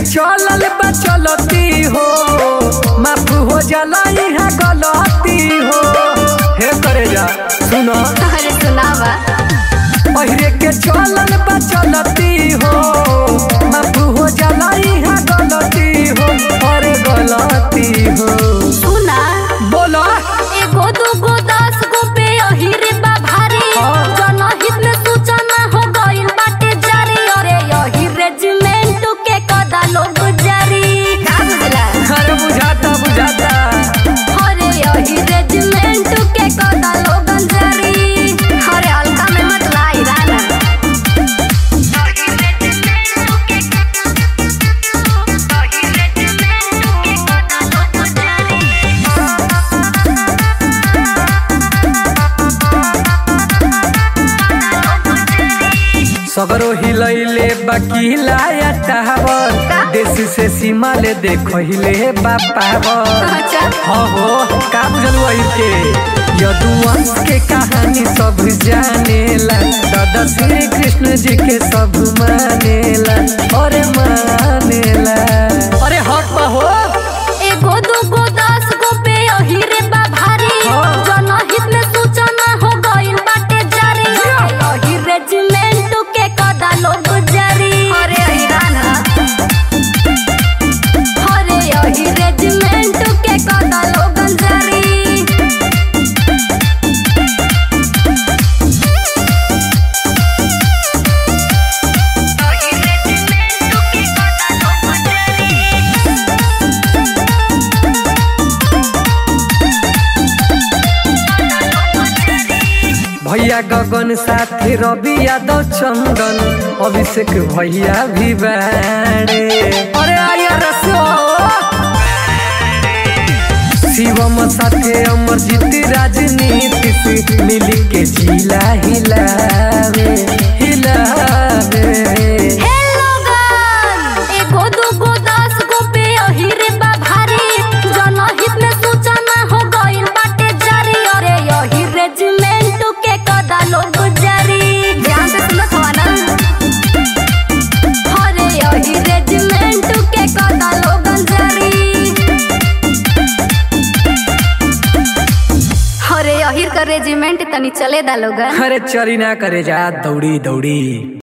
चलल बा चलती हो माफ हो जाला यहाँ गलती हो हे करे जा सुनो अरे सुनावा पहिरे के चलल बा चलती हो माफ हो जाला यहाँ गलती हो अरे गलती हो सुना बोलो एगो दूगो दस गो पे अहिरे बा भारी हाँ। जनहित में सूचना हो गइल बाटे जारी अरे यही रेजिमेंट के कदा लोग जारी का बुझला अरे बुझाता बुझाता अरे यही रेजिमेंट के कदा लोग जारी अरे हल्का में मत लाई राना सगरो हिलैले बाकी लाया टावर देश से सीमा ले देखहिले बापावर अच्छा हाँ हो का बुझलू अहिर के यदुवंश के कहानी सब जानेला दादा श्री कृष्ण जी के सब मानेला अरे मानेला अरे हक बा हो एगो दूगो दस गो पे अहिरे बा भारी हाँ। जनहित में सूचना हो गइल बाटे जारी यही रेजिमेंट के कदा लोग जारी अरे अहिराना अरे यही रेजिमेंट के कदा लोग जारी भैया गगन साथी रवि यादव चंदन अभिषेक भैया भी बाड़े अरे आया रसो शिवम साथे अमरजीत राजनीति से मिल के जिला हिलावे हिलावे हेलो गन एगो दूगो दस गो पे अहिरे बा भारी जनहित में सूचना हो गइल बाटे जारी अरे यही रेजिमेंट के कदा लोग जारी ध्यान से सुनत हवा ना अरे यही रेजिमेंट के कदा लोग जारी अरे यही का रेजिमेंट तनी चले दा लोगन अरे चरी ना करे जा दौड़ी दौड़ी